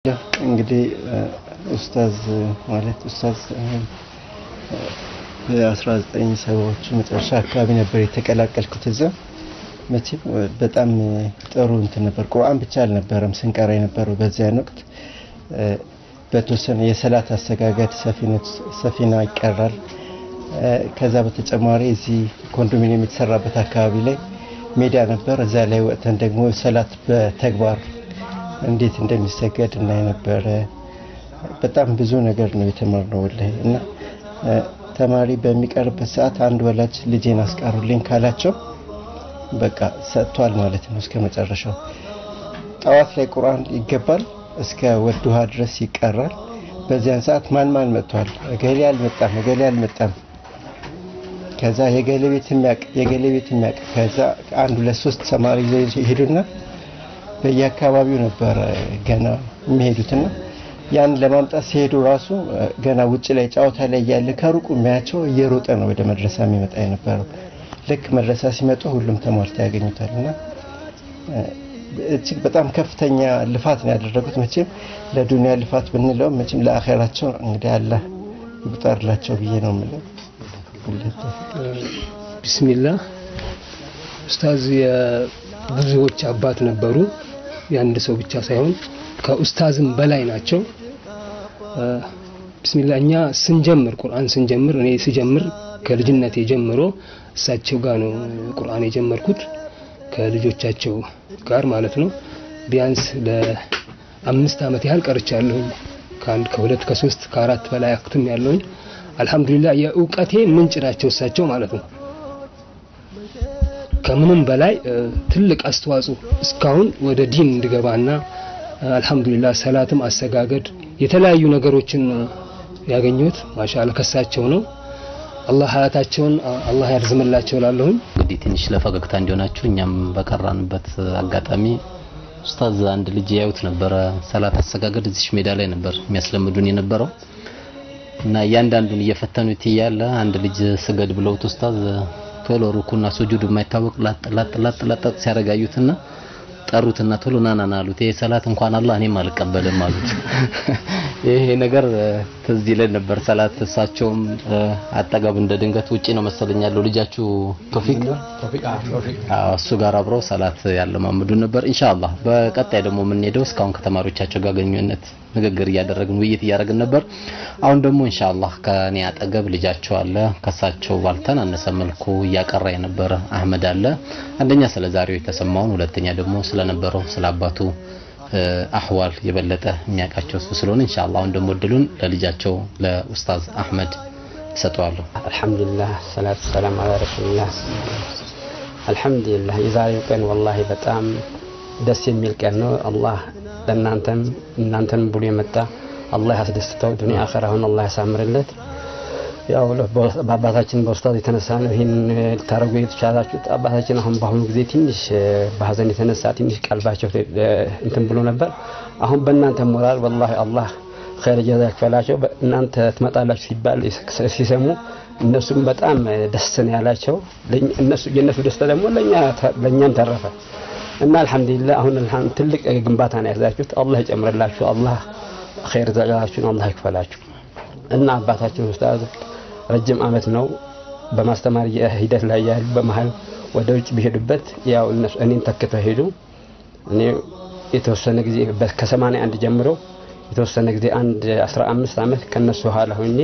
እንግዲህ ኡስታዝ ማለት ኡስታዝ በ19 ሰባዎቹ መጨረሻ አካባቢ ነበር የተቀላቀልኩት እዛ መቼም በጣም ጥሩ እንትን ነበር ቁርአን ብቻ አልነበረም ስንቀራ የነበረው በዚያን ወቅት በተወሰነ የሰላት አሰጋገድ ሰፊና ይቀራል ከዛ በተጨማሪ እዚህ ኮንዶሚኒየም የተሰራበት አካባቢ ላይ ሜዳ ነበር እዛ ላይ ወጥተን ደግሞ ሰላት በተግባር እንዴት እንደሚሰገድ እናይ ነበረ በጣም ብዙ ነገር ነው የተማርነው ወላሂ እና ተማሪ በሚቀርበት ሰዓት አንድ ወላጅ ልጄን አስቀሩልኝ ካላቸው በቃ ሰጥቷል ማለት ነው እስከ መጨረሻው ጠዋት ላይ ቁርአን ይገባል እስከ ወድሃ ድረስ ይቀራል በዚያን ሰዓት ማን ማን መጥቷል እገሌ አልመጣም እገሌ አልመጣም ከዛ የገሌ ቤት የሚያቅ የገሌ ቤት የሚያቅ ከዛ አንድ ሁለት ሶስት ተማሪ ይዘው ይሄዱና በየአካባቢው ነበረ ገና የሚሄዱትና ያን ለማምጣት ሲሄዱ ራሱ ገና ውጭ ላይ ጨዋታ ላይ ያለ ከሩቁ የሚያቸው እየሮጠ ነው ወደ መድረሳ የሚመጣ የነበረው ልክ መድረሳ ሲመጡ ሁሉም ተሟልተ ያገኙታል እና እጅግ በጣም ከፍተኛ ልፋት ነው ያደረጉት መቼም ለዱንያ ልፋት ብንለው መቼም ለአኼራቸው እንግዲህ አላህ ይቁጠርላቸው ብዬ ነው የምለው ቢስሚላህ ኡስታዝ የብዙዎች አባት ነበሩ የአንድ ሰው ብቻ ሳይሆን ከኡስታዝም በላይ ናቸው ቢስሚላህ እኛ ስንጀምር ቁርአን ስንጀምር እኔ ስጀምር ከልጅነቴ ጀምሮ እሳቸው ጋር ነው ቁርአን የጀመርኩት ከልጆቻቸው ጋር ማለት ነው ቢያንስ ለአምስት ዓመት ያህል ቀርቻለሁኝ ከአንድ ከሁለት ከሶስት ከአራት በላይ አክትም ያለውኝ አልহামዱሊላህ የእውቀቴ ምንጭ ናቸው እሳቸው ማለት ነው ከምንም በላይ ትልቅ አስተዋጽኦ እስካሁን ወደ ዲን እንድገባና አልহামዱሊላህ ሰላትም አሰጋገድ የተለያዩ ነገሮችን ያገኘሁት ማሻአላ ከሳቸው ነው አላህ ሀያታቸውን አላህ ያርዝምላቸው ላለሁኝ እንግዲህ ትንሽ ለፈገግታ እንዲሆናችሁ እኛም በቀራንበት አጋጣሚ ኡስታዝ አንድ ልጅ ያዩት ነበረ ሰላት አሰጋገድ እዚሽ ሜዳ ላይ ነበር የሚያስለምዱን የነበረው እና እያንዳንዱን እየፈተኑት እያለ አንድ ልጅ ስገድ ብለውት ኡስታዝ ቶሎ ሩኩና ሱጁድ የማይታወቅ ላጥ ላጥ ላጥ ላጥ ሲያረጋዩትና ጠሩትና ቶሎ ናናና አሉት። ይሄ ሰላት እንኳን አላህ እኔም አልቀበልም አሉት። ይሄ ነገር ትዝ ይለን ነበር። ሰላት እሳቸውም አጠገብ እንደ ድንገት ውጪ ነው መሰለኝ ያለው ልጃችሁ ቶፊቅ አዎ፣ እሱ ጋር አብረው ሰላት ያለማምዱን ነበር። ኢንሻአላህ በቀጣይ ደግሞ የምንሄደው እስካሁን ከተማሪዎቻቸው ጋር ግንኙነት ንግግር እያደረግን ውይይት እያደረግን ነበር። አሁን ደግሞ ኢንሻአላህ ከኔ አጠገብ ልጃቸው አለ። ከሳቸው ባልተናነሰ መልኩ እያቀራ የነበረ አህመድ አለ። አንደኛ ስለ ዛሬው የተሰማውን፣ ሁለተኛ ደግሞ ስለነበረው ስለ አባቱ አህዋል የበለጠ የሚያውቃቸው እሱ ስለሆነ ኢንሻአላህ አሁን ደግሞ እድሉን ለልጃቸው ለኡስታዝ አህመድ እሰጠዋለሁ። አልሐምዱሊላህ ሰላቱ ሰላም አላ ረሱልላህ። አልሐምዱሊላህ የዛሬው ቀን ወላሂ በጣም ደስ የሚል ቀን ነው። አላህ ለእናንተም እናንተን ብሎ የመጣ አላህ ያስደስተው ዱንያ አኸራውን አላህ ያሳምርለት። ያው በአባታችን በኡስታዝ የተነሳ ነው ይህን ልታደርጉ የተቻላችሁት። አባታችን አሁን በአሁኑ ጊዜ ትንሽ በሀዘን የተነሳ ትንሽ ቀልባቸው እንትን ብሎ ነበር። አሁን በእናንተ ሞራል ወላሂ አላህ ኸይር ጀዛ ይክፈላቸው። እናንተ ትመጣላችሁ ሲባል ሲሰሙ እነሱም በጣም ደስ ነው ያላቸው። እነሱ የእነሱ ደስታ ደግሞ ለእኛም ተረፈ እና አልሐምዱሊላህ አሁን ትልቅ ግንባታ ነው ያዛችሁት። አላህ ይጨምርላችሁ። አላህ ኸይር ጀዛችሁን አላህ ይክፈላችሁ። እና አባታችን ኡስታዝ ረጅም አመት ነው በማስተማር ሂደት ላይ ያሉ በመሀል ወደ ውጭ ቢሄዱበት ያው እነሱ እኔን ተክተው ሄዱ። እኔ የተወሰነ ጊዜ ከሰማንያ አንድ ጀምሮ የተወሰነ ጊዜ አንድ 15 አመት ከነሱ ኋላ ሆኜ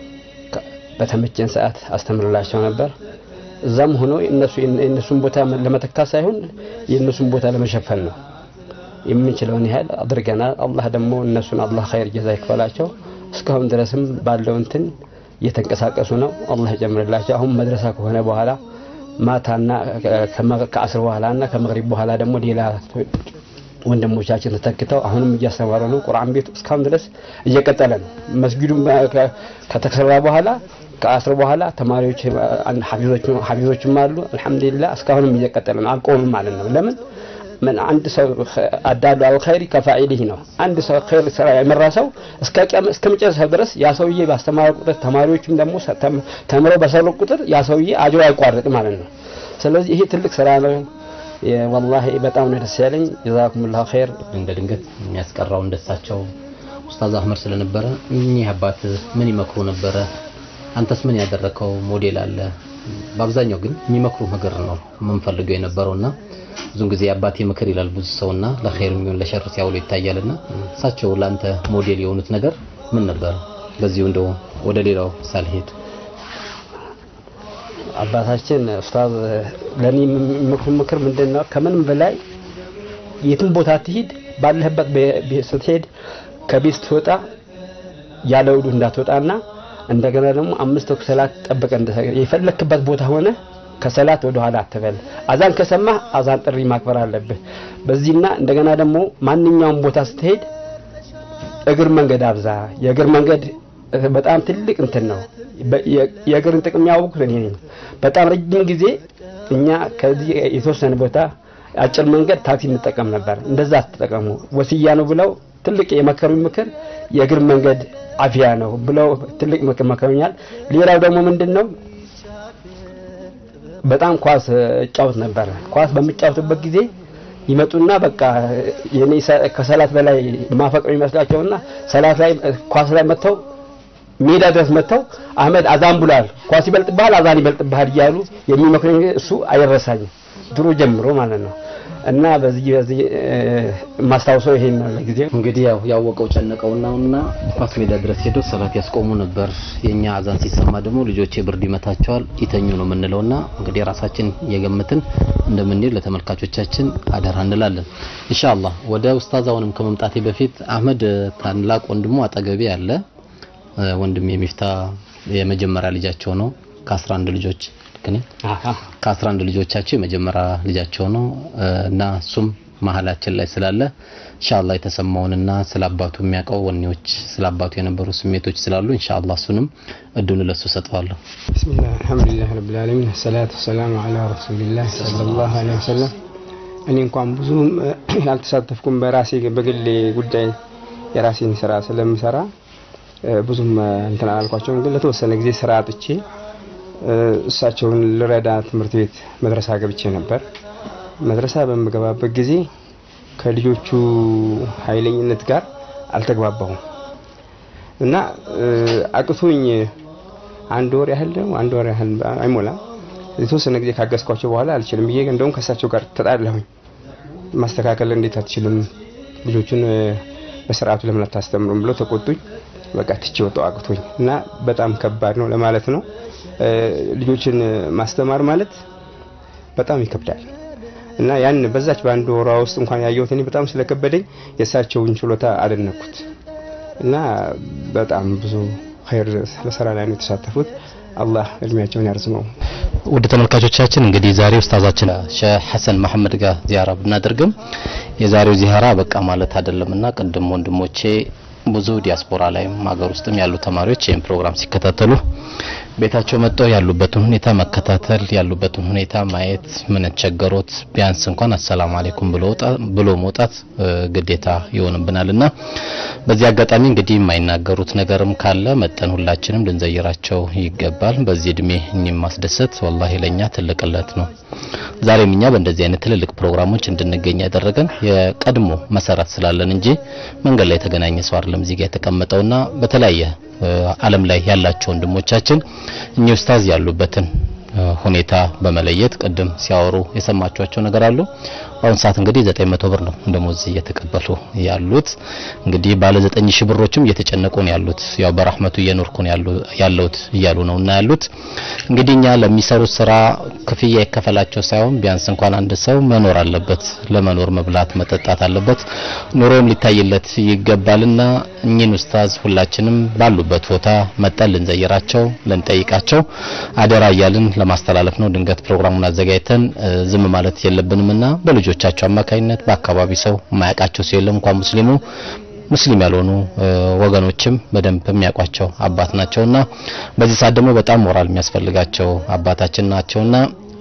በተመቸን ሰዓት አስተምርላቸው ነበር። እዛም ሆኖ እነሱ የእነሱን ቦታ ለመተካት ሳይሆን የእነሱን ቦታ ለመሸፈን ነው የምንችለውን ያህል አድርገናል። አላህ ደግሞ እነሱን አላህ ኸይር ጀዛ ይክፈላቸው። እስካሁን ድረስም ባለው እንትን እየተንቀሳቀሱ ነው። አላህ ይጨምርላቸው። አሁን መድረሳ ከሆነ በኋላ ማታና ከአስር በኋላና ከመግሪብ በኋላ ደግሞ ሌላ ወንድሞቻችን ተተክተው አሁንም እያስተማሩ ነው። ቁርአን ቤቱ እስካሁን ድረስ እየቀጠለ ነው። መስጊዱ ከተሰራ በኋላ ከአስር በኋላ ተማሪዎች ሀፊዞችም አሉ። አልሐምዱሊላህ እስካሁንም እየቀጠለ ነው። አልቆምም ማለት ነው። ለምን ምን አንድ ሰው አዳሉ አልኸይሪ ከፋኢሊህ ነው። አንድ ሰው ኸይር ስራ የመራ ሰው እስከ ቂያም እስከ መጨረሻው ድረስ ያ ሰውዬ ባስተማረ ቁጥር ተማሪዎችም ደግሞ ተምረው በሰሩ ቁጥር ያ ሰውዬ አጅሮ አይቋረጥ ማለት ነው። ስለዚህ ይሄ ትልቅ ስራ ነው። ወላሂ በጣም ነው ደስ ያለኝ። ጀዛኩሙላሁ ኸይር። እንደ ድንገት የሚያስቀራው እንደሳቸው ኡስታዝ አህመድ ስለነበረ እኚህ አባት ምን ይመክሩ ነበረ? አንተስ ምን ያደረከው ሞዴል አለ? በአብዛኛው ግን የሚመክሩ ነገር ነው የምንፈልገው የነበረውና ብዙን ጊዜ አባቴ ምክር ይላል ብዙ ሰውና ለኸይር የሚሆን ለሸር ሲያውሉ ይታያልና እሳቸው ለአንተ ሞዴል የሆኑት ነገር ምን ነበር? በዚሁ እንደው ወደ ሌላው ሳልሄድ አባታችን ኡስታዝ ለኔ የሚመክሩ ምክር ምንድነው? ከምንም በላይ የትም ቦታ ትሂድ፣ ባለህበት ቤት ስትሄድ ከቤት ስትወጣ ያለ ውዱ እንዳትወጣና እንደገና ደግሞ አምስት ወቅት ሰላት ጠብቀህ እንደሰገድ የፈለክበት ቦታ ሆነ ከሰላት ወደ ኋላ አትበል። አዛን ከሰማህ አዛን ጥሪ ማክበር አለብህ። በዚህና እንደገና ደግሞ ማንኛውም ቦታ ስትሄድ እግር መንገድ አብዛ። የእግር መንገድ በጣም ትልቅ እንትን ነው። የእግርን ጥቅም ያወቅሁት እኔ ነኝ። በጣም ረጅም ጊዜ እኛ ከዚህ የተወሰነ ቦታ አጭር መንገድ ታክሲ እንጠቀም ነበር። እንደዛ አትጠቀሙ፣ ወስያ ነው ብለው ትልቅ የመከሩኝ ምክር የእግር መንገድ አፊያ ነው ብለው ትልቅ ምክር መከሩኛል። ሌላው ደግሞ ምንድን ነው በጣም ኳስ እጫወት ነበር። ኳስ በምጫወትበት ጊዜ ይመጡና በቃ የኔ ከሰላት በላይ ማፈቅረው ይመስላቸውና ሰላት ላይ ኳስ ላይ መጥተው ሜዳ ድረስ መጥተው አህመድ አዛን ብሏል፣ ኳስ ይበልጥብሃል፣ አዛን ይበልጥብሃል እያሉ የሚመክረኝ እሱ አይረሳኝም ድሮ ጀምሮ ማለት ነው። እና በዚህ በዚህ ማስታውሰው ይሄን ነው ለጊዜው። እንግዲህ ያው ያወቀው ጨነቀው ነውና ኳስ ሜዳ ድረስ ሄደው ሰላት ያስቆሙ ነበር። የኛ አዛን ሲሰማ ደግሞ ልጆቼ ብርድ ይመታቸዋል ይተኙ ነው የምንለውና እንግዲህ ራሳችን የገምትን እንደምንሄድ ለተመልካቾቻችን አደራ እንላለን። ኢንሻአላህ ወደ ኡስታዛውንም ከመምጣቴ በፊት አህመድ ታላቅ ወንድሙ አጠገቤ አለ። ወንድም የሚፍታ የመጀመሪያ ልጃቸው ነው ከ11 ልጆች ግን ከ11 ልጆቻቸው የመጀመሪያ ልጃቸው ነው እና እሱም መሀላችን ላይ ስላለ ኢንሻአላህ የተሰማውንና ስለ አባቱ የሚያውቀው ወኔዎች ስለ አባቱ የነበሩ ስሜቶች ስላሉ ኢንሻአላህ እሱንም እድሉን ለሱ ሰጠዋለሁ። ቢስሚላህ አልሐምዱሊላህ ረብል ዓለሚን ሰላቱ ሰላሙ ዐላ ረሱሊላህ ሰለላሁ ዐለይሂ ወሰለም። እኔ እንኳን ብዙም ያልተሳተፍኩም በራሴ በግሌ ጉዳይ የራሴን ስራ ስለምሰራ ብዙም እንትን አላልኳቸውም። ግን ለተወሰነ ጊዜ ስራ አጥቼ እሳቸውን ልረዳ ትምህርት ቤት መድረሳ ገብቼ ነበር። መድረሳ በምገባበት ጊዜ ከልጆቹ ኃይለኝነት ጋር አልተግባባሁም እና አቅቶኝ አንድ ወር ያህል ነው አንድ ወር ያህል አይሞላም የተወሰነ ጊዜ ካገዝኳቸው በኋላ አልችልም ብዬ እንደውም ከእሳቸው ጋር ተጣላሁኝ። ማስተካከል እንዴት አትችልም ልጆቹን በስርዓቱ ለምን አታስተምሩም ብለው ተቆጡኝ። በቃ ትቼ ወጣሁ አቅቶኝ እና በጣም ከባድ ነው ለማለት ነው። ልጆችን ማስተማር ማለት በጣም ይከብዳል እና ያን በዛች በአንድ ወሯ ውስጥ እንኳን ያየሁት እኔ በጣም ስለከበደኝ የእሳቸውን ችሎታ አደነኩት እና በጣም ብዙ ኸይር በስራ ላይ ነው የተሳተፉት። አላህ እድሜያቸውን ያርዝመው። ውድ ተመልካቾቻችን እንግዲህ ዛሬ ኡስታዛችን ሼህ ሐሰን መሐመድ ጋር ዚያራ ብናደርግም የዛሬው ዚያራ በቃ ማለት አይደለምና ቅድም ወንድሞቼ ብዙ ዲያስፖራ ላይም ሀገር ውስጥም ያሉ ተማሪዎች ይህን ፕሮግራም ሲከታተሉ ቤታቸው መጥተው ያሉበትን ሁኔታ መከታተል ያሉበትን ሁኔታ ማየት ምን ቸገሮት ቢያንስ እንኳን አሰላሙ አለይኩም ብሎ ብሎ መውጣት ግዴታ ይሆንብናልና በዚህ አጋጣሚ እንግዲህ የማይናገሩት ነገርም ካለ መጠን ሁላችንም ልንዘይራቸው ይገባል። በዚህ እድሜ እኚህም ማስደሰት ወላሂ ለኛ ትልቅለት ነው። ዛሬም እኛ በእንደዚህ አይነት ትልልቅ ፕሮግራሞች እንድንገኝ ያደረገን የቀድሞ መሰረት ስላለን እንጂ መንገድ ላይ የተገናኘ ሰው አይደለም እዚህ ጋር የተቀመጠውና በተለያየ ዓለም ላይ ያላቸው ወንድሞቻችን እኚህ ኡስታዝ ያሉበትን ሁኔታ በመለየት ቅድም ሲያወሩ የሰማችኋቸው ነገር አሉ። በአሁኑ ሰዓት እንግዲህ 900 ብር ነው ደሞዝ እየተቀበሉ ያሉት። እንግዲህ ባለ 9000 ብሮችም እየተጨነቁ ነው ያሉት። ያው በራህመቱ እየኖርኩ ነው ያለሁት እያሉ ነው እና ያሉት እንግዲህ እኛ ለሚሰሩት ስራ ክፍያ ይከፈላቸው ሳይሆን ቢያንስ እንኳን አንድ ሰው መኖር አለበት፣ ለመኖር መብላት መጠጣት አለበት፣ ኑሮም ሊታይለት ይገባልና እኚህን ኡስታዝ ሁላችንም ባሉበት ቦታ መጠን ልንዘይራቸው ልንጠይቃቸው አደራ እያልን ለማስተላለፍ ነው። ድንገት ፕሮግራሙን አዘጋጅተን ዝም ማለት የለብንምና በልጆቻቸው አማካኝነት በአካባቢ ሰው የማያውቃቸው ሰው የለም እንኳን ሙስሊሙ ሙስሊም ያልሆኑ ወገኖችም በደንብ የሚያውቋቸው አባት ናቸውና በዚህ ሰዓት ደግሞ በጣም ሞራል የሚያስፈልጋቸው አባታችን ናቸውና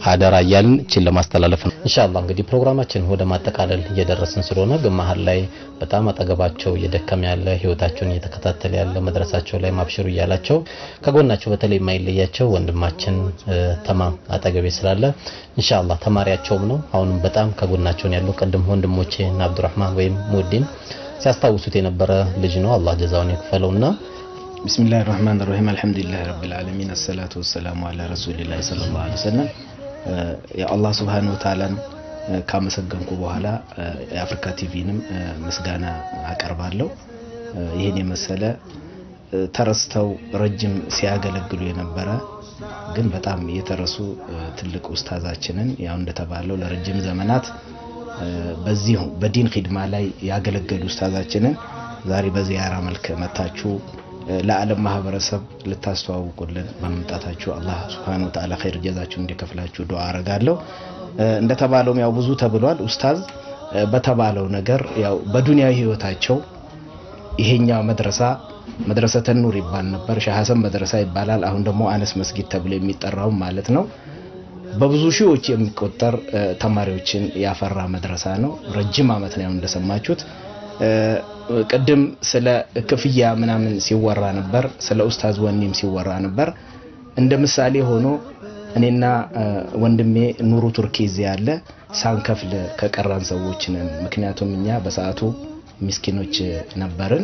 አደራ እያልን እችን ለማስተላለፍ ነው። ኢንሻአላህ እንግዲህ ፕሮግራማችን ወደ ማጠቃለል እየደረስን ስለሆነ ግን መሀል ላይ በጣም አጠገባቸው እየደከመ ያለ ህይወታቸውን እየተከታተለ ያለ መድረሳቸው ላይ ማብሽሩ እያላቸው ከጎናቸው በተለይ የማይለያቸው ወንድማችን ተማም አጠገቤ ስላለ ኢንሻአላህ ተማሪያቸውም ነው። አሁንም በጣም ከጎናቸው ነው ያለው። ቅድም ወንድሞቼ እና አብዱራህማን ወይም ሙዲን ሲያስታውሱት የነበረ ልጅ ነው። አላህ ጀዛውን ይክፈለውና ቢስሚላህ ራህማን ራሂም አልሐምዱሊላህ ረብል ዓለሚን አሰላቱ ወሰላሙ አላ ረሱሊላህ ሰለላሁ ዐለይሂ ወሰለም። የአላህ ሱብሓነሁ ወተዓላን ካመሰገንኩ በኋላ የአፍሪካ ቲቪንም ምስጋና አቀርባለሁ። ይህን የመሰለ ተረስተው ረጅም ሲያገለግሉ የነበረ ግን በጣም የተረሱ ትልቅ ኡስታዛችንን ያው እንደተባለው ለረጅም ዘመናት በዚሁ በዲን ኺድማ ላይ ያገለገሉ ኡስታዛችንን ዛሬ በዚያራ መልክ መታችሁ ለዓለም ማህበረሰብ ልታስተዋውቁልን በመምጣታችሁ አላህ ሱብሓነሁ ወተዓላ ኸይር ጀዛችሁን እንዲከፍላችሁ ዱዓ አረጋለሁ። እንደተባለውም ያው ብዙ ተብሏል። ኡስታዝ በተባለው ነገር ያው በዱንያዊ ህይወታቸው ይሄኛው መድረሳ መድረሰተ ኑር ይባል ነበር፣ ሻህ ሐሰን መድረሳ ይባላል። አሁን ደግሞ አነስ መስጊድ ተብሎ የሚጠራው ማለት ነው። በብዙ ሺዎች የሚቆጠር ተማሪዎችን ያፈራ መድረሳ ነው። ረጅም አመት ነው እንደሰማችሁት። ቅድም ስለ ክፍያ ምናምን ሲወራ ነበር፣ ስለ ኡስታዝ ወኒም ሲወራ ነበር። እንደ ምሳሌ ሆኖ እኔና ወንድሜ ኑሩ ቱርኪ እዚህ ያለ ሳንከፍል ከቀራን ሰዎች ነን። ምክንያቱም እኛ በሰዓቱ ሚስኪኖች ነበርን።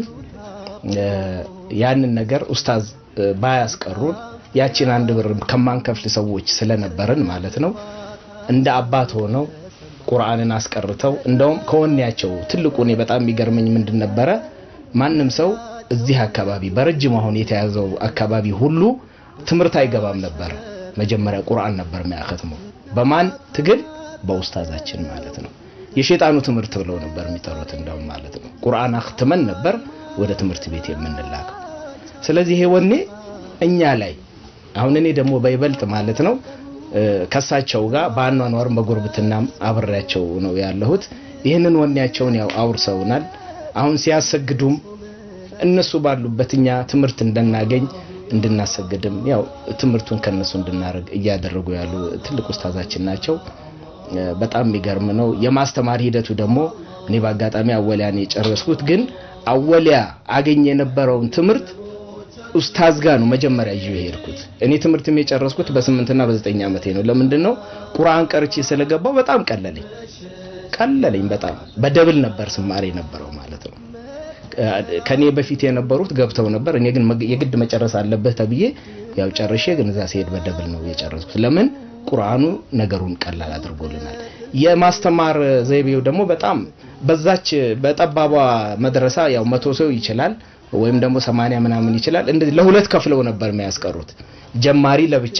ያንን ነገር ኡስታዝ ባያስቀሩን ያችን አንድ ብር ከማንከፍል ሰዎች ስለነበርን ማለት ነው እንደ አባት ሆነው ቁርአንን አስቀርተው እንደውም ከወኔያቸው ትልቁ እኔ በጣም የሚገርመኝ ምንድን ነበረ ማንም ሰው እዚህ አካባቢ በረጅም አሁን የተያዘው አካባቢ ሁሉ ትምህርት አይገባም ነበር። መጀመሪያ ቁርአን ነበር የሚያከትመው። በማን ትግል? በኡስታዛችን ማለት ነው። የሸይጣኑ ትምህርት ብለው ነበር የሚጠሩት እንደውም ማለት ነው። ቁርአን አክትመን ነበር ወደ ትምህርት ቤት የምንላከው። ስለዚህ ይሄ ወኔ እኛ ላይ አሁን እኔ ደግሞ በይበልጥ ማለት ነው ከሳቸው ጋር በአኗኗርም በጉርብትናም አብሬያቸው ነው ያለሁት። ይህንን ወኔያቸውን ያው አውርሰውናል። አሁን ሲያሰግዱም እነሱ ባሉበት እኛ ትምህርት እንድናገኝ እንድናሰግድም ያው ትምህርቱን ከነሱ እንድናደርግ እያደረጉ ያሉ ትልቅ ኡስታዛችን ናቸው። በጣም የሚገርም ነው። የማስተማር ሂደቱ ደግሞ እኔ በአጋጣሚ አወሊያን የጨረስኩት ግን አወሊያ አገኝ የነበረውን ትምህርት ኡስታዝ ጋር ነው መጀመሪያ ይዤ የሄድኩት። እኔ ትምህርትም የጨረስኩት በስምንትና በዘጠኝ ዓመቴ ነው። ለምንድን ነው ቁርአን ቀርቼ ስለገባው በጣም ቀለለኝ ቀለለኝ። በጣም በደብል ነበር ስማሬ የነበረው ማለት ነው። ከኔ በፊት የነበሩት ገብተው ነበር። እኔ ግን የግድ መጨረስ አለበት ተብዬ ያው ጨርሼ ግን እዛ ሲሄድ በደብል ነው የጨረስኩት። ለምን ቁርአኑ ነገሩን ቀላል አድርጎልናል። የማስተማር ዘይቤው ደግሞ በጣም በዛች በጠባቧ መድረሳ ያው መቶ ሰው ይችላል ወይም ደግሞ ሰማንያ ምናምን ይችላል። እንደዚህ ለሁለት ከፍለው ነበር የሚያስቀሩት። ጀማሪ ለብቻ፣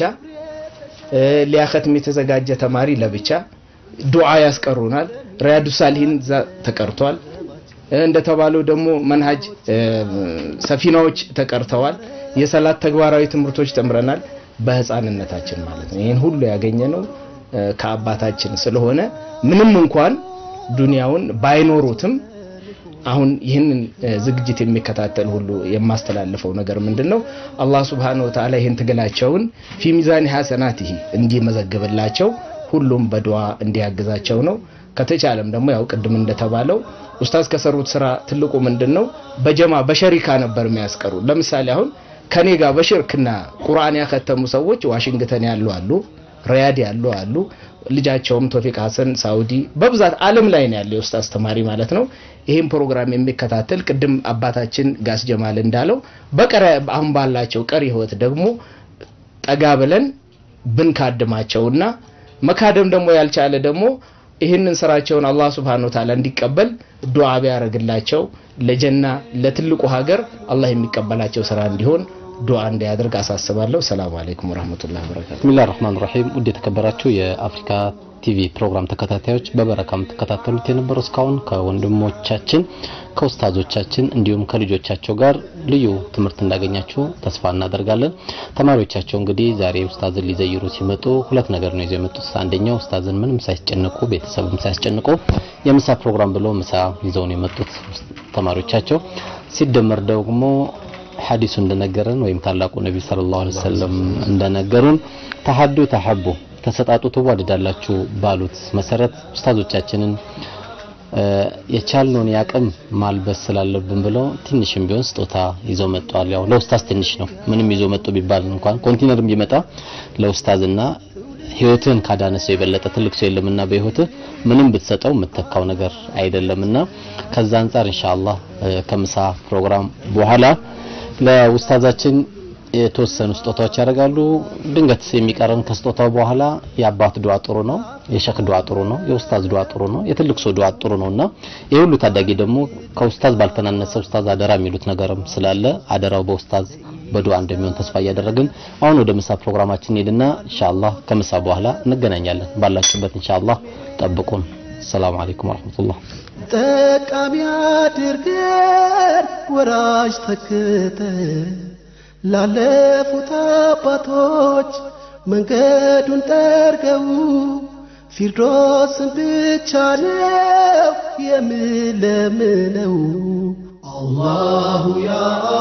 ሊያኸትም የተዘጋጀ ተማሪ ለብቻ። ዱዓ ያስቀሩናል። ሪያዱ ሳሊሂን እዛ ተቀርቷል። እንደተባለው ደግሞ መንሃጅ ሰፊናዎች ተቀርተዋል። የሰላት ተግባራዊ ትምህርቶች ተምረናል። በህፃንነታችን ማለት ነው። ይህን ሁሉ ያገኘ ነው ከአባታችን ስለሆነ ምንም እንኳን ዱንያውን ባይኖሩትም አሁን ይህንን ዝግጅት የሚከታተል ሁሉ የማስተላልፈው ነገር ምንድን ነው? አላህ ሱብሓነሁ ወተዓላ ይህን ትግላቸውን ፊ ሚዛን ሐሰናቲሂ እንዲመዘግብላቸው ሁሉም በዱዓ እንዲያግዛቸው ነው። ከተቻለም ደግሞ ያው ቅድም እንደተባለው ኡስታዝ ከሰሩት ስራ ትልቁ ምንድን ነው? በጀማ በሸሪካ ነበር የሚያስቀሩ። ለምሳሌ አሁን ከኔ ጋር በሽርክና ቁርአን ያከተሙ ሰዎች ዋሽንግተን ያሉ አሉ፣ ሪያድ ያሉ አሉ። ልጃቸውም ቶፊቅ ሀሰን ሳውዲ፣ በብዛት ዓለም ላይ ነው ያለው የኡስታዝ ተማሪ ማለት ነው። ይህም ፕሮግራም የሚከታተል ቅድም አባታችን ጋስ ጀማል እንዳለው በቀረ አሁን ባላቸው ቀሪ ህይወት ደግሞ ጠጋ ብለን ብንካድማቸውና መካደም ደግሞ ያልቻለ ደግሞ ይህንን ስራቸውን አላህ Subhanahu Wa Ta'ala እንዲቀበል ዱዓ ቢያደርግላቸው ለጀና ለትልቁ ሀገር አላህ የሚቀበላቸው ስራ እንዲሆን ዱዓ እንዲያደርግ አሳስባለሁ። ሰላም አለይኩም ወራህመቱላሂ ወበረካቱ። ብስሚላህ ራህማን ራሂም ውድ የተከበራችሁ የአፍሪካ ቲቪ ፕሮግራም ተከታታዮች በበረካ የምትከታተሉት የነበረው እስካሁን ከወንድሞቻችን ከኡስታዞቻችን እንዲሁም ከልጆቻቸው ጋር ልዩ ትምህርት እንዳገኛችሁ ተስፋ እናደርጋለን። ተማሪዎቻቸው እንግዲህ ዛሬ ኡስታዝን ሊዘይሩ ሲመጡ ሁለት ነገር ነው ይዘው የመጡት። አንደኛው ኡስታዝን ምንም ሳያስጨንቁ ቤተሰብም ሳያስጨንቁ የምሳ ፕሮግራም ብለው ምሳ ይዘው ነው የመጡት ተማሪዎቻቸው። ሲደመር ደግሞ ሐዲሱ እንደነገረን ወይም ታላቁ ነቢ ሰለላሁ ዐለይሂ ወሰለም እንደነገሩን ተሐዱ ተሐቡ ተሰጣጡ ትዋደዳላችሁ ባሉት መሰረት ኡስታዞቻችንን የቻልነውን ያቅም ማልበስ ስላለብን ብለው ትንሽም ቢሆን ስጦታ ይዘው መጥተዋል። ያው ለኡስታዝ ትንሽ ነው፣ ምንም ይዘው መጡ ቢባል እንኳን ኮንቲነርም ቢመጣ ለኡስታዝና ህይወትህን ካዳነ ሰው የበለጠ ትልቅ ሰው የለምና በህይወትህ ምንም ብትሰጠው የምትተካው ነገር አይደለምና ከዛ አንጻር ኢንሻአላህ ከምሳ ፕሮግራም በኋላ ለኡስታዛችን የተወሰኑ ስጦታዎች ያደርጋሉ። ድንገት የሚቀረን ከስጦታው በኋላ የአባት ዱዓ ጥሩ ነው፣ የሸክ ዱዓ ጥሩ ነው፣ የኡስታዝ ዱዓ ጥሩ ነው፣ የትልቅ ሰው ዱዓ ጥሩ ነውና ይህ ሁሉ ታዳጊ ደግሞ ከኡስታዝ ባልተናነሰ ኡስታዝ አደራ የሚሉት ነገርም ስላለ አደራው በኡስታዝ በዱዓ እንደሚሆን ተስፋ እያደረግን አሁን ወደ ምሳ ፕሮግራማችን ሄድና ኢንሻአላህ ከምሳ በኋላ እንገናኛለን። ባላችሁበት ኢንሻአላህ ጠብቁን። ሰላም አለይኩም ወራህመቱላህ። ጠቃሚ አድርገን ወራጅ ተክተን ላለፉት አባቶች መንገዱን ጠርገው ፊርዶስን ብቻ ነው የምለምነው። አላሁ ያ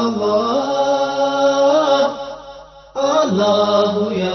አላህ አላሁ ያ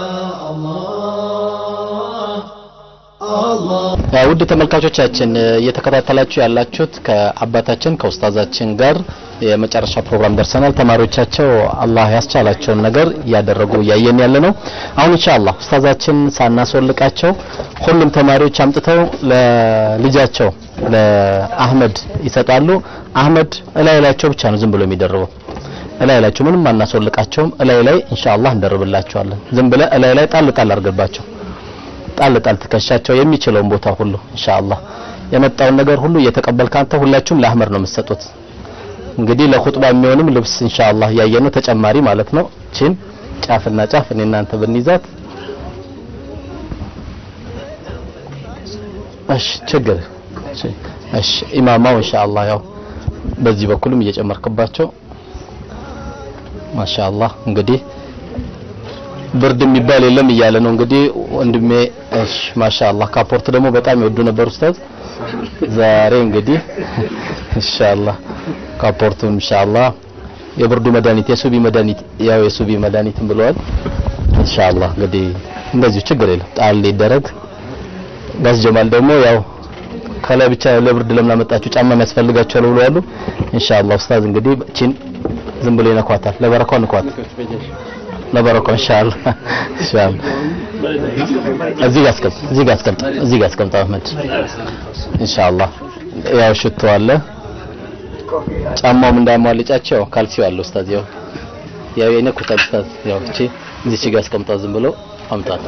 አላህ ውድ ተመልካቾቻችን እየተከታተላችሁ ያላችሁት ከአባታችን ከኡስታዛችን ጋር የመጨረሻ ፕሮግራም ደርሰናል። ተማሪዎቻቸው አላህ ያስቻላቸውን ነገር እያደረጉ እያየን ያለ ነው። አሁን ኢንሻአላህ ኡስታዛችን ሳናስወልቃቸው ሁሉም ተማሪዎች አምጥተው ለልጃቸው ለአህመድ ይሰጣሉ። አህመድ እላይ ላያቸው ብቻ ነው ዝም ብሎ የሚደርበው እላይ ላያቸው ምንም አናስወልቃቸውም። እላይ ላይ ኢንሻአላህ እንደርብላቸዋለን። ዝም ብለ እላይ ላይ ጣል ጣል አድርግባቸው ጣል ጣል ትከሻቸው የሚችለውን ቦታ ሁሉ ኢንሻአላህ የመጣውን ነገር ሁሉ እየተቀበልክ አንተ ሁላችሁም ለአህመድ ነው የምትሰጡት። እንግዲህ ለኹጥባ የሚሆንም ልብስ ኢንሻአላህ ያየነው ተጨማሪ ማለት ነው። ቺን ጫፍና ጫፍ እኔ እናንተ ብንይዛት እሺ፣ ችግር እሺ። ኢማማው ኢንሻአላህ ያው በዚህ በኩልም እየጨመርክባቸው ማሻአላህ እንግዲህ ብርድ የሚባል የለም እያለ ነው እንግዲህ ወንድሜ። እሺ ማሻአላህ ካፖርት ደግሞ በጣም ይወዱ ነበር ኡስታዝ። ዛሬ እንግዲህ ኢንሻአላህ ካፖርቱን ኢንሻአላህ የብርዱ መድኃኒት የሱቢ መድኃኒት ያው የሱቢ መድኃኒትም ብለዋል። ኢንሻአላህ እንግዲህ እንደዚሁ ችግር የለም ጣል ይደረግ። ጋዝ ጀማል ደግሞ ያው ከላይ ብቻ ለብርድ ለምን አመጣችሁ ጫማ የሚያስፈልጋቸው ብለዋል። ኢንሻአላህ ኡስታዝ እንግዲህ ቺን ዝም ብሎ ይነኳታል። ለበረካው ንኳት ለበረካው ኢንሻአላህ ኢንሻአላህ እዚህ ጋር አስቀምጥ፣ እዚህ ጋር አስቀምጥ፣ እዚህ ጋር አስቀምጥ አህመድ ኢንሻአላህ። ያው ሽቶ አለ ጫማውም እንዳያሟልጫቸው ካልሲው አለ ኡስታዝ። ያው ያው የነኩታል ኡስታዝ። ያው እቺ እዚህ ጋር አስቀምጣ ዝም ብሎ አምጣት።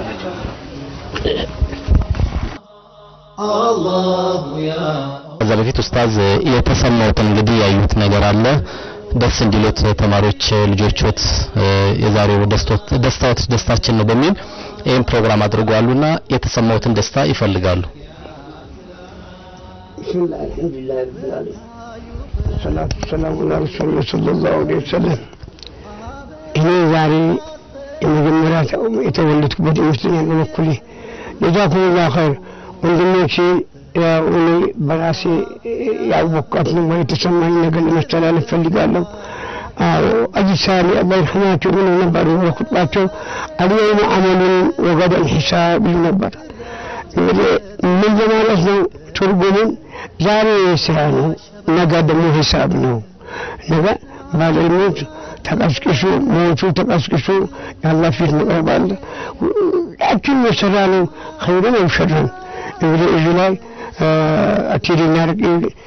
ከዛ በፊት ኡስታዝ የተሰማውትን እንግዲህ ያዩት ነገር አለ ደስ እንዲሎት ተማሪዎች ልጆችዎት የዛሬው ደስቶት ደስታዎት ደስታችን ነው በሚል ይህን ፕሮግራም አድርጓሉና የተሰማውትን ደስታ ይፈልጋሉ። ብስሚላህ አልሐምዱሊላህ ረብል ዓለሚን ሰላቱ ሰላሙ ዐላ ረሱሊላህ ሰለላሁ ዐለይሂ ወሰለም። እኔ ዛሬ የመጀመሪያ የተወለድኩበት ይመስለኛል በበኩሌ ጀዛኩሙላህ ኸይር ወንድሞቼ ያው እኔ በራሴ ያወቅኳት ነው ወይ የተሰማኝ ነገር ለማስተላለፍ ፈልጋለሁ። አዎ አጂዝ ሳሊ አላህ ይርሐማቸው ምን ነበር በኹጥባቸው አልየውመ አመሉን ወገደን ሂሳብ ይሉ ነበር። እንግዲህ ምን ለማለት ነው ትርጉሙን? ዛሬ ስራ ነው፣ ነገ ደግሞ ሂሳብ ነው። ነገ ባለሞት ተቀስቅሶ ሞቱ ተቀስቅሶ የአላህ ፊት መቅረብ አለ። ሁላችን የሰራ ነው ኸይርን አው ሸርን እንግዲህ እዚህ ላይ አቲድና ርቅ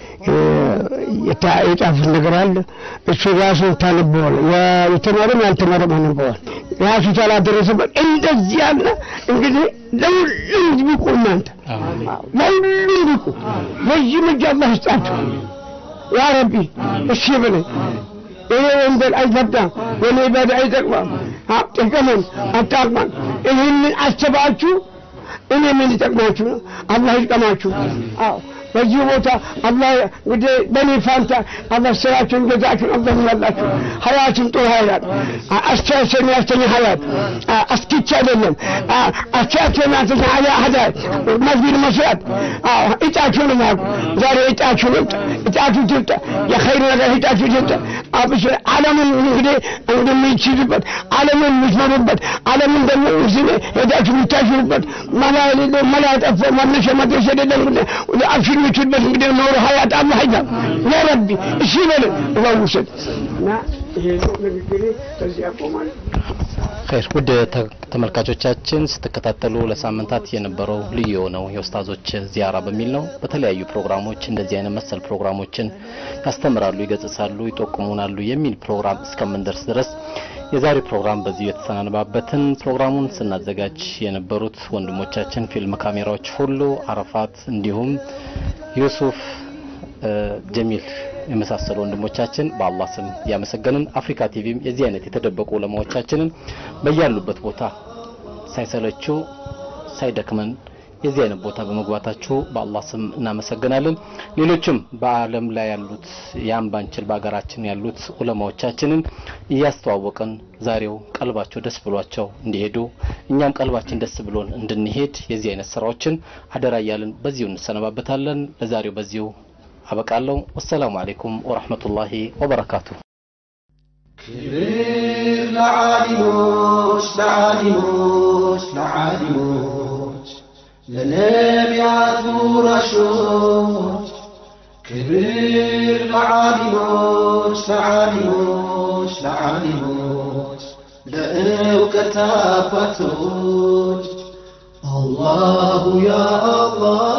የጻፉት ነገር አለ። እሱ ራሱን ታነበዋል። የተማረም ያልተማረም ያነበዋል። ራሱ ታላደረሰበት እንደዚህ ያለ እንግዲህ ለሁሉም ቢቁ እናንተ ለሁሉም ቢቁ በዚህ እጅ አላህ ይስጣችሁ ያ ረቢ። እሺ በለኝ ይሄ ወንጀል አይፈታም፣ የኔ ባዳ አይጠቅማም። ጠቀመን አታቅማን። ይህንን አስባችሁ እኔ ምን ይጠቅማችሁ ነው? አላህ ይጥቀማችሁ። አዎ በዚህ ቦታ አላህ እንግዲህ በእኔ ፋንታ አላህ ስራችሁን ገዛችሁን አላህ ይላላችሁ። ሀያትን ጥሩ ሀያት አስተያየት የሚያስተኛ ሀያት አስኪቻ አይደለም አስተያየት የሚያስተኛ ሀያ ሀያት መስጊድ መስራት እጫችሁን ማቁ ዛሬ እጫችሁ ልምጥ እጫችሁ ትምጣ የኸይር ነገር እጫችሁ ትምጣ አብሶ ዓለምን እንግዲህ እንደሚችሉበት ዓለምን የምትመሩበት ዓለምን ደግሞ ሄዳችሁ የምታሽሩበት መላ የሌለው መላ ያጠፋው መነሻ መድረስ የሌለው እንግዲህ አብሽር የምትሉበት እንግዲህ ኖሮ ሀያት አላህ ያ ያ ረቢ እሺ በለን እባውሰድ እና ይሄ ነው ንግግሬ ከዚህ ያቆማል። ኸይር ውድ ተ- ተመልካቾቻችን ስትከታተሉ ለሳምንታት የነበረው ልዩ የሆነው የኡስታዞች ዚያራ በሚል ነው። በተለያዩ ፕሮግራሞች እንደዚህ አይነት መሰል ፕሮግራሞችን ያስተምራሉ፣ ይገጽሳሉ፣ ይጠቁሙናሉ የሚል ፕሮግራም እስከምንደርስ ድረስ የዛሬ ፕሮግራም በዚሁ የተሰናነባበትን ፕሮግራሙን ስናዘጋጅ የነበሩት ወንድሞቻችን ፊልም ካሜራዎች ሁሉ አረፋት፣ እንዲሁም ዩሱፍ እ፣ ጀሚል የመሳሰሉ ወንድሞቻችን በአላህ ስም ያመሰገንን አፍሪካ ቲቪም የዚህ አይነት የተደበቁ ዑለማዎቻችንን በያሉበት ቦታ ሳይሰለቹ ሳይደክመን የዚህ አይነት ቦታ በመግባታችሁ በአላህ ስም እናመሰግናለን። ሌሎችም በዓለም ላይ ያሉት ያን ባንችል በሀገራችን ያሉት ዑለማዎቻችንን እያስተዋወቅን ዛሬው ቀልባቸው ደስ ብሏቸው እንዲሄዱ እኛም ቀልባችን ደስ ብሎን እንድንሄድ የዚህ አይነት ስራዎችን አደራ እያልን በዚሁ እንሰነባበታለን። ለዛሬው በዚሁ አበቃለሁ። ወሰላሙ አሌይኩም ወረህመቱላሂ ወበረካቱ። ክብር ለዓሊሞች ለዓሊሞች ለዓሊሞች ለነቢያቱ ራሾች ክብር ለዓሊሞች ለዓሊሞች ለዓሊሞች ለእውቀት አባቶች አላሁ ያ አላህ